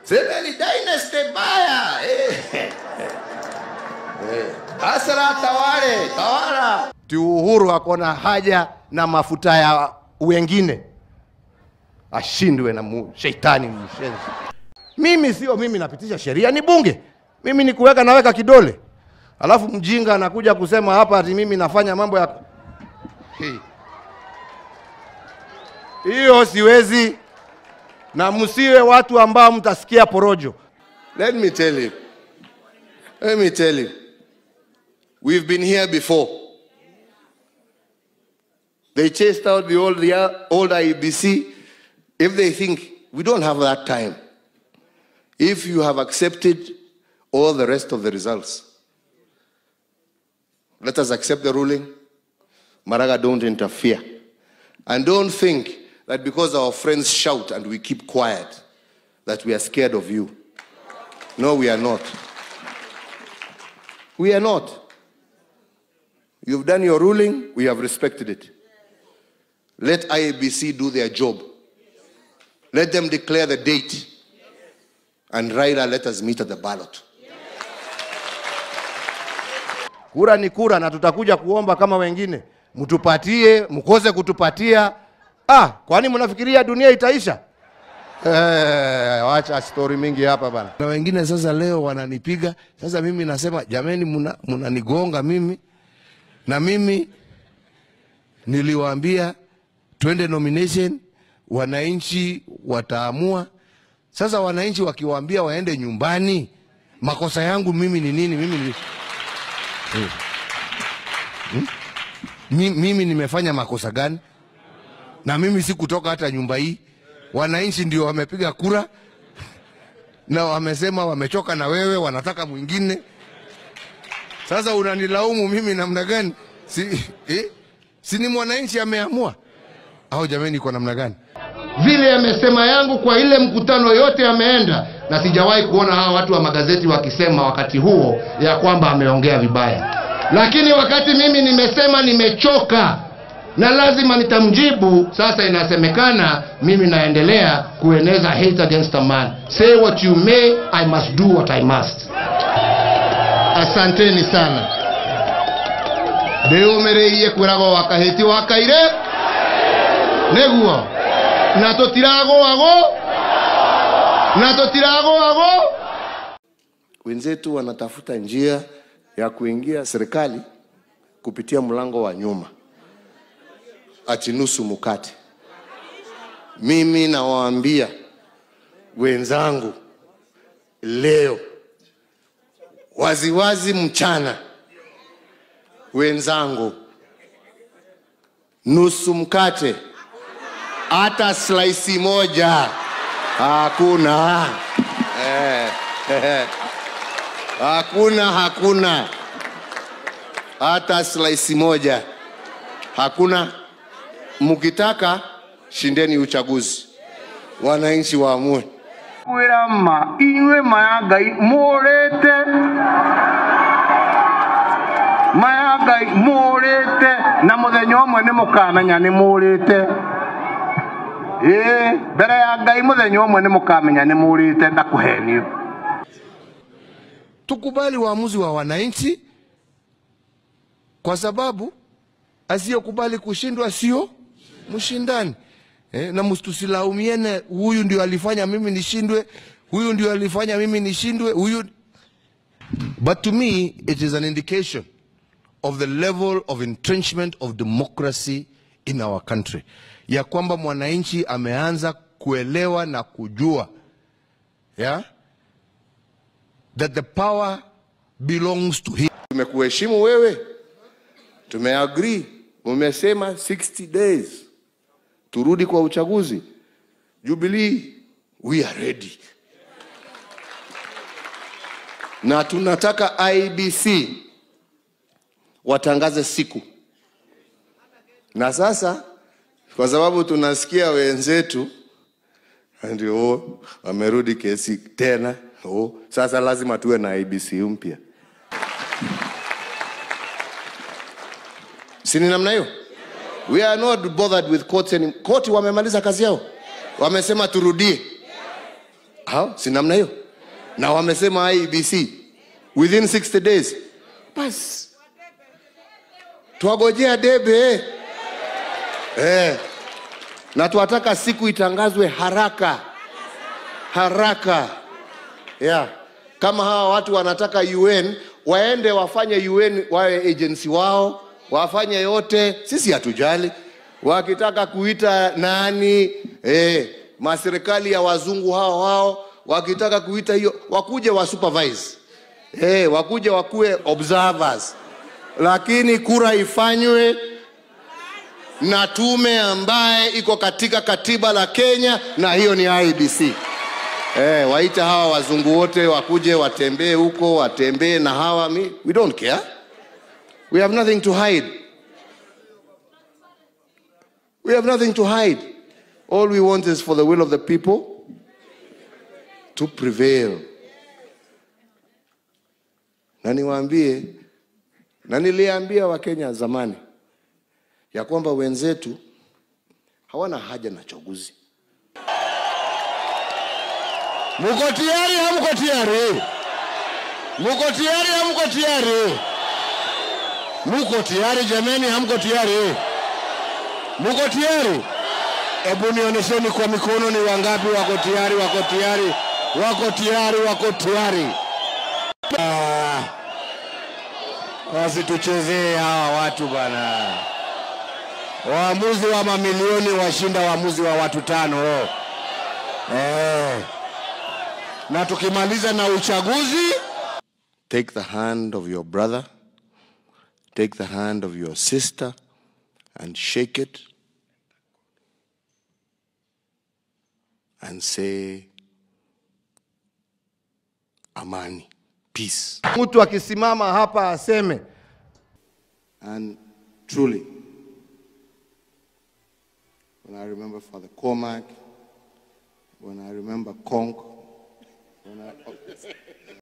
semeni dynasty baya eh. Eh. Hasra tawale tawala. Ti Uhuru akona haja na mafuta ya wengine, ashindwe na mu, sheitani mshenzi. Mimi sio mimi napitisha sheria, ni bunge. Mimi ni kuweka naweka kidole, alafu mjinga anakuja kusema hapa ati mimi nafanya mambo ya Hii. hiyo siwezi, na msiwe watu ambao mtasikia porojo. Let me tell you. Let me tell you. We've been here before. They chased out the old, the old IBC. If they think we don't have that time, if you have accepted all the rest of the results, let us accept the ruling. Maraga, don't interfere. And don't think that because our friends shout and we keep quiet, that we are scared of you. No, we are not. We are not. You've done your ruling, we have respected it. Let IABC do their job. Let them declare the date. And Raila, let us meet at the ballot. Kura ni kura, na tutakuja kuomba kama wengine, mtupatie, mkose kutupatia. Ah, kwani mnafikiria dunia itaisha? Eh, wacha story mingi hapa bana. Na wengine sasa leo wananipiga. Sasa mimi nasema jameni, mna- mnanigonga mimi, na mimi niliwaambia twende nomination, wananchi wataamua. Sasa wananchi wakiwaambia waende nyumbani, makosa yangu mimi ni nini? Mimi ni Mi- mimi nimefanya makosa gani? Na mimi si kutoka hata nyumba hii. Wananchi ndio wamepiga kura na wamesema wamechoka na wewe, wanataka mwingine. Sasa unanilaumu mimi namna gani? Si, eh? si ni mwananchi ameamua au jameni, kwa namna gani? Vile amesema yangu kwa ile mkutano yote ameenda, na sijawahi kuona hawa watu wa magazeti wakisema wakati huo ya kwamba ameongea vibaya, lakini wakati mimi nimesema nimechoka na lazima nitamjibu. Sasa inasemekana mimi naendelea kueneza hate against a man. Say what you may, I must do what I must. Asanteni sana. ndĩũmĩrĩirie kwĩragwo wakahĩti wakaire nĩguo na tũtiragũagũ na tũtiragũagũ Wenzetu wanatafuta njia ya kuingia serikali kupitia mlango wa nyuma, ati nusu mkate. Mimi nawaambia wenzangu leo waziwazi mchana, wenzangu, nusu mkate, hata slice moja hakuna. Eh, eh. Hakuna, hakuna hata slice moja, hakuna. Mkitaka shindeni uchaguzi, wananchi waamue. kwĩra ma inyuĩ ma ya ngai mũrĩte ma ya ngai mũrĩte na mũthenya ũmwe nĩ mũkamenya nĩ mũrĩte ĩĩ mbere ya ngai mũthenya ũmwe nĩ mũkamenya nĩ mũrĩte ndakũhenie tukubali uamuzi wa wananchi, kwa sababu asiyekubali kushindwa sio mshindani. Eh, na msitusilaumiene, huyu ndio alifanya mimi nishindwe, huyu ndio alifanya mimi nishindwe, huyu. But to me it is an indication of the level of entrenchment of democracy in our country, ya kwamba mwananchi ameanza kuelewa na kujua yeah? that the power belongs to him. Tumekuheshimu wewe, tumeagree, umesema 60 days turudi kwa uchaguzi. Jubilee, we are ready, na tunataka IBC watangaze siku. Na sasa kwa sababu tunasikia wenzetu ndio oh, wamerudi kesi tena oh, sasa lazima tuwe na IBC mpya. si ni namna hiyo we are not bothered with courts any... koti wamemaliza kazi yao wamesema turudie hao si namna hiyo na wamesema IEBC within 60 days basi twagojea debe eh. na twataka siku itangazwe haraka haraka yeah. kama hawa watu wanataka UN waende wafanye UN wawe agency wao wafanye yote, sisi hatujali. Wakitaka kuita nani eh, maserikali ya wazungu hao hao wakitaka kuita hiyo, wakuje wa supervise eh, wakuje wakuwe observers, lakini kura ifanywe na tume ambaye iko katika katiba la Kenya, na hiyo ni IEBC. Eh, waite hawa wazungu wote wakuje watembee huko, watembee na hawa mi, we don't care. We have nothing to hide. We have nothing to hide. All we want is for the will of the people to prevail. Na niwaambie, na niliambia Wakenya zamani ya kwamba wenzetu hawana haja na chaguzi. Muko tayari? Hamko tayari? Muko tayari? Hamko tayari? Muko tayari jameni? Hamko tayari? Muko tayari? Hebu nionyesheni kwa mikono, ni wangapi wako tayari? Wako tayari? Wako tayari? Wako tayari? Ah, wasituchezee hawa watu bana. Waamuzi wa mamilioni washinda waamuzi wa watu tano. Eh. Na tukimaliza na uchaguzi Take the hand of your brother, take the hand of your sister, and shake it and say, Amani, peace. mtu akisimama hapa aseme And truly, when I remember Father Cormac, when I remember Conk, when I,